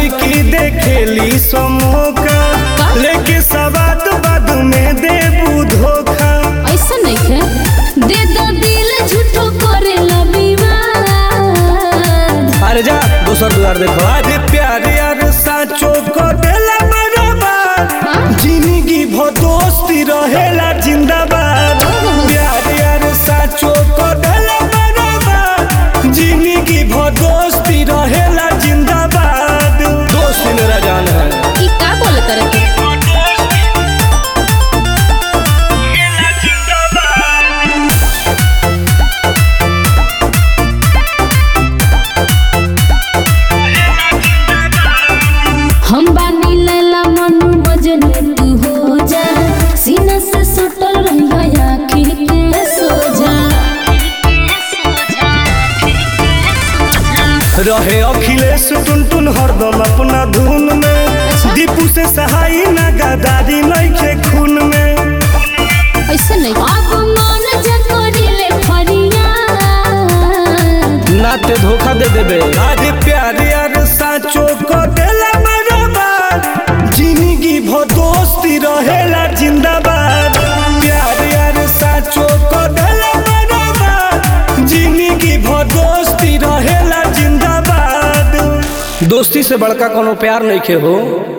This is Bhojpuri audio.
लड़की देखेली समोका लेके सवाद बाद में देबू धोखा ऐसा नहीं है दे दो दिल झूठो करे विवाद अरे जा दोसर दुआर देखो आज प्यार यार साचो को देला बराबर जिंदगी भो दोस्ती रहेला जिंदाबाद प्यार यार साचो को देला बराबर जिंदगी भो दोस्ती रहेला जिंदाबाद दोस्ती मेरा जान है ई का बोले करे के हम बानी लैला मनु मजनू तू हो जा सीना से सुटल रहिया आँखी के सोजा रहे अखिलेश टुनटुन हरदम अपना धुन में दीपू से सहाई ना गदारी नइखे खून में ऐसा नहीं अब मन जकरिले फरियाद नाते धोखा दे देबे आज प्यार यार साचो को देला बराबर जिंदगी भो दोस्ती रहेला जिंदाबाद प्यार यार साचो को देला बराबर जिंदगी भो दोस्ती रहेला जिंदाबाद दोस्ती से बड़का कोनो प्यार नहीं खे हो